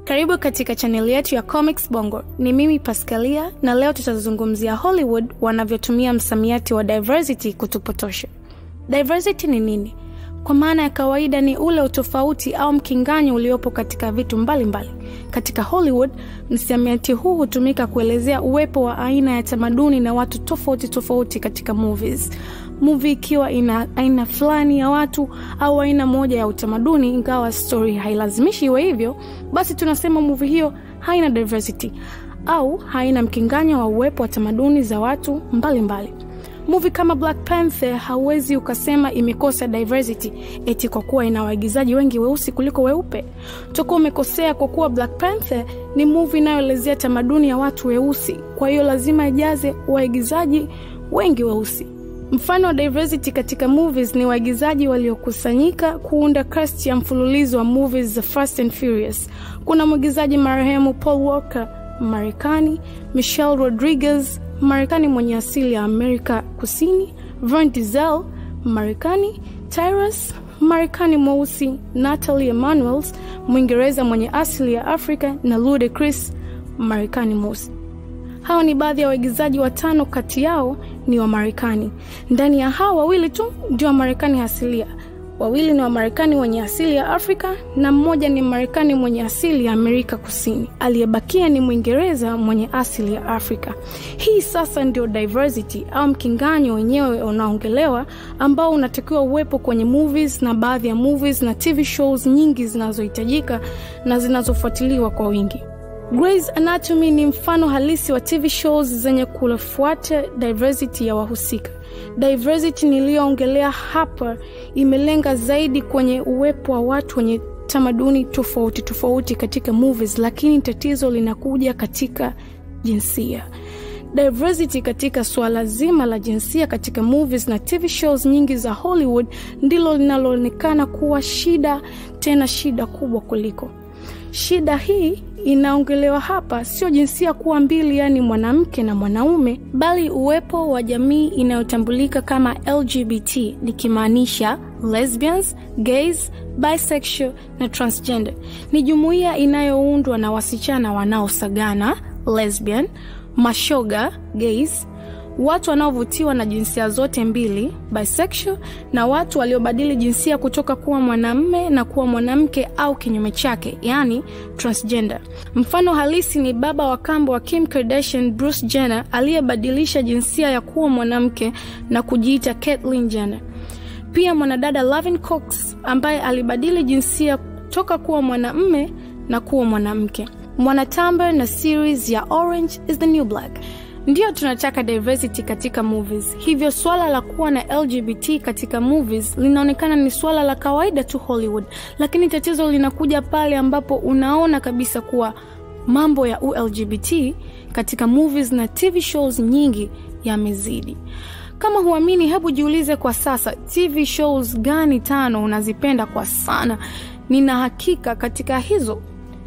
Karibu katika chaneli yetu ya Comics Bongo. Ni mimi Pascalia na leo tutazungumzia Hollywood wanavyotumia msamiati wa diversity kutupotosha. Diversity ni nini? Kwa maana ya kawaida ni ule utofauti au mkinganyo uliopo katika vitu mbalimbali mbali. Katika Hollywood, msamiati huu hutumika kuelezea uwepo wa aina ya tamaduni na watu tofauti tofauti katika movies. Movie ikiwa ina aina fulani ya watu au aina moja ya utamaduni, ingawa story hailazimishi iwe hivyo, basi tunasema movie hiyo haina diversity au haina mkinganyo wa uwepo wa tamaduni za watu mbalimbali mbali. Movie kama Black Panther hauwezi ukasema imekosa diversity eti kwa kuwa ina waigizaji wengi weusi kuliko weupe. Utakuwa umekosea kwa kuwa Black Panther ni movie inayoelezea tamaduni ya watu weusi, kwa hiyo lazima ijaze waigizaji wengi weusi. Mfano wa diversity katika movies ni waigizaji waliokusanyika kuunda cast ya mfululizo wa movies za Fast and Furious. Kuna mwigizaji marehemu Paul Walker Marekani, Michelle Rodriguez Marekani mwenye asili ya Amerika Kusini, Vin Diesel Marekani, Tyrus Marekani mweusi, Natalie Emanuels Mwingereza mwenye asili ya Afrika na Ludacris Marekani mweusi. Hawa ni baadhi ya waigizaji watano, kati yao ni wa Marekani. Ndani ya hawa wawili tu ndio wa Marekani asilia wawili ni Wamarekani wenye asili ya Afrika na mmoja ni Marekani mwenye asili ya Amerika Kusini. Aliyebakia ni Mwingereza mwenye asili ya Afrika. Hii sasa ndio diversity au mkinganyo wenyewe unaongelewa, ambao unatakiwa uwepo kwenye movies na baadhi ya movies na TV shows nyingi zinazohitajika na zinazofuatiliwa kwa wingi. Grey's Anatomy ni mfano halisi wa TV shows zenye kufuata diversity ya wahusika. Diversity niliyoongelea hapa imelenga zaidi kwenye uwepo wa watu wenye tamaduni tofauti tofauti katika movies, lakini tatizo linakuja katika jinsia. Diversity katika suala zima la jinsia katika movies na TV shows nyingi za Hollywood ndilo linaloonekana kuwa shida, tena shida kubwa kuliko. Shida hii inaongelewa hapa sio jinsia kuwa mbili, yaani mwanamke na mwanaume, bali uwepo wa jamii inayotambulika kama LGBT, nikimaanisha lesbians, gays, bisexual na transgender. Ni jumuiya inayoundwa na wasichana wanaosagana lesbian, mashoga gays, watu wanaovutiwa na jinsia zote mbili bisexual, na watu waliobadili jinsia kutoka kuwa mwanamme na kuwa mwanamke au kinyume chake, yani transgender. Mfano halisi ni baba wa kambo wa Kim Kardashian, Bruce Jenner, aliyebadilisha jinsia ya kuwa mwanamke na kujiita Caitlyn Jenner. Pia mwanadada Laverne Cox ambaye alibadili jinsia toka kuwa mwanamme na kuwa mwanamke. Mwanatamba na series ya Orange is the New Black. Ndiyo tunataka diversity katika movies, hivyo swala la kuwa na LGBT katika movies linaonekana ni swala la kawaida tu Hollywood, lakini tatizo linakuja pale ambapo unaona kabisa kuwa mambo ya ULGBT katika movies na TV shows nyingi yamezidi. Kama huamini, hebu jiulize kwa sasa, TV shows gani tano unazipenda kwa sana? Nina hakika katika hizo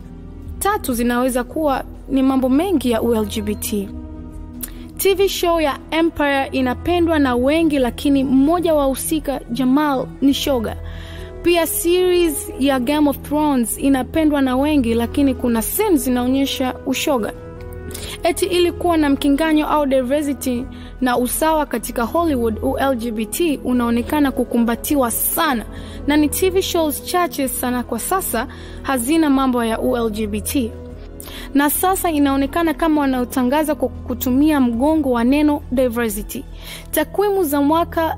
tatu zinaweza kuwa ni mambo mengi ya ULGBT. TV show ya Empire inapendwa na wengi, lakini mmoja wa husika Jamal ni shoga. Pia series ya Game of Thrones inapendwa na wengi, lakini kuna scenes zinaonyesha ushoga. Eti ili kuwa na mkinganyo au diversity na usawa katika Hollywood, ULGBT unaonekana kukumbatiwa sana, na ni TV shows chache sana kwa sasa hazina mambo ya ULGBT na sasa inaonekana kama wanaotangaza kwa kutumia mgongo wa neno diversity. Takwimu za mwaka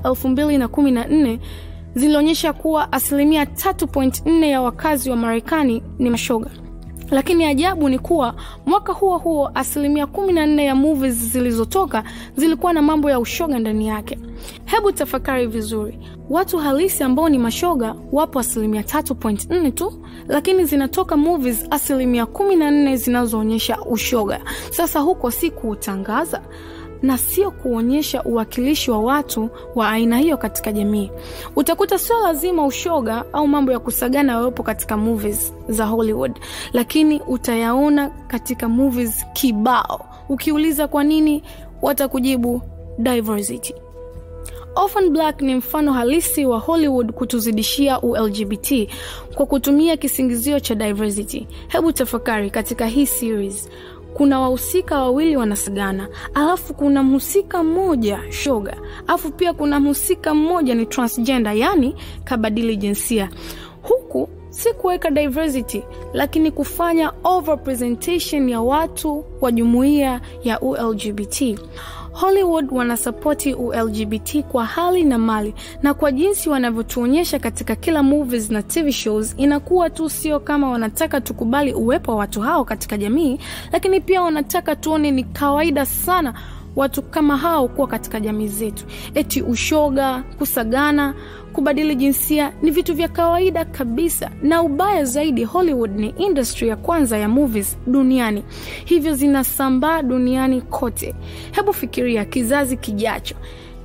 2014 zilionyesha kuwa asilimia 3.4 ya wakazi wa Marekani ni mashoga, lakini ajabu ni kuwa mwaka huo huo asilimia 14 ya movies zilizotoka zilikuwa na mambo ya ushoga ndani yake. Hebu tafakari vizuri, watu halisi ambao ni mashoga wapo asilimia 3.4 tu, lakini zinatoka movies asilimia 14 zinazoonyesha ushoga. Sasa huko si kuutangaza na sio kuonyesha uwakilishi wa watu wa aina hiyo katika jamii. Utakuta sio lazima ushoga au mambo ya kusagana yawepo katika movies za Hollywood, lakini utayaona katika movies kibao. Ukiuliza kwa nini, watakujibu diversity. Orphan Black ni mfano halisi wa Hollywood kutuzidishia uLGBT kwa kutumia kisingizio cha diversity. Hebu tafakari katika hii series kuna wahusika wawili wanasagana, alafu kuna mhusika mmoja shoga, alafu pia kuna mhusika mmoja ni transgender, yani kabadili jinsia. Huku si kuweka diversity, lakini kufanya overrepresentation ya watu wa jumuiya ya uLGBT. Hollywood wanasapoti uLGBT kwa hali na mali, na kwa jinsi wanavyotuonyesha katika kila movies na TV shows, inakuwa tu sio kama wanataka tukubali uwepo wa watu hao katika jamii, lakini pia wanataka tuone ni kawaida sana watu kama hao kuwa katika jamii zetu. Eti ushoga, kusagana, kubadili jinsia ni vitu vya kawaida kabisa, na ubaya zaidi, Hollywood ni industry ya kwanza ya movies duniani, hivyo zinasambaa duniani kote. Hebu fikiria kizazi kijacho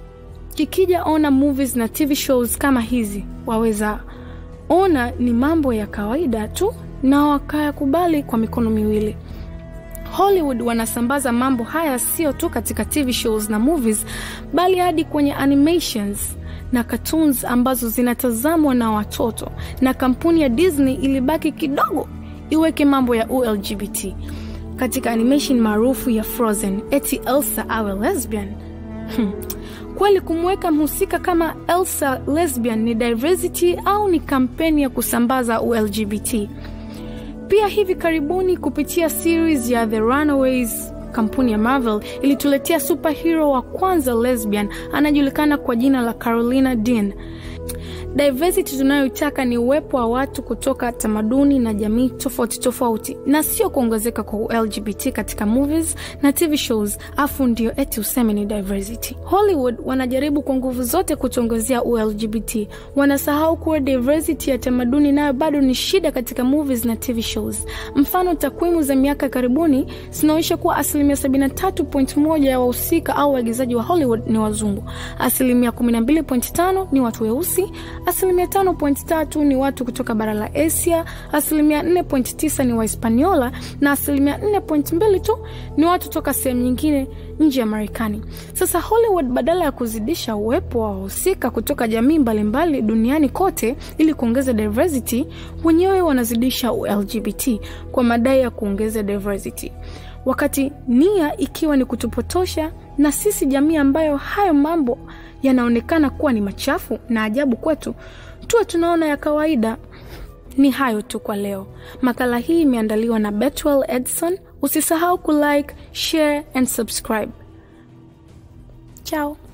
kikija ona movies na TV shows kama hizi, waweza ona ni mambo ya kawaida tu na wakayakubali kwa mikono miwili. Hollywood wanasambaza mambo haya sio tu katika TV shows na movies, bali hadi kwenye animations na cartoons ambazo zinatazamwa na watoto, na kampuni ya Disney ilibaki kidogo iweke mambo ya uLGBT katika animation maarufu ya Frozen, eti Elsa awe lesbian. Hmm. Kweli kumweka mhusika kama Elsa lesbian ni diversity au ni kampeni ya kusambaza uLGBT? Pia hivi karibuni kupitia series ya The Runaways, kampuni ya Marvel ilituletea superhero wa kwanza lesbian anajulikana kwa jina la Carolina Dean. Diversity tunayoitaka ni uwepo wa watu kutoka tamaduni na jamii tofauti tofauti, na sio kuongezeka kwa LGBT katika movies na TV shows, afu ndio eti useme ni diversity. Hollywood wanajaribu kwa nguvu zote kutuongezea LGBT, wanasahau kuwa diversity ya tamaduni nayo bado ni shida katika movies na TV shows. Mfano, takwimu za miaka karibuni zinaonyesha kuwa asilimia 73.1 ya wahusika au waigizaji wa Hollywood ni wazungu, asilimia 12.5 ni watu weusi asilimia 5.3 ni watu kutoka bara la Asia, asilimia 4.9 ni Wahispaniola na asilimia 4.2 tu ni watu toka sehemu nyingine nje ya Marekani. Sasa Hollywood badala ya kuzidisha uwepo wa wahusika kutoka jamii mbalimbali mbali duniani kote ili kuongeza diversity, wenyewe wanazidisha LGBT kwa madai ya kuongeza diversity, wakati nia ikiwa ni kutupotosha na sisi jamii ambayo hayo mambo yanaonekana kuwa ni machafu na ajabu kwetu, tuwe tunaona ya kawaida. Ni hayo tu kwa leo. Makala hii imeandaliwa na Betwell Edson. Usisahau kulike, share and subscribe. Ciao.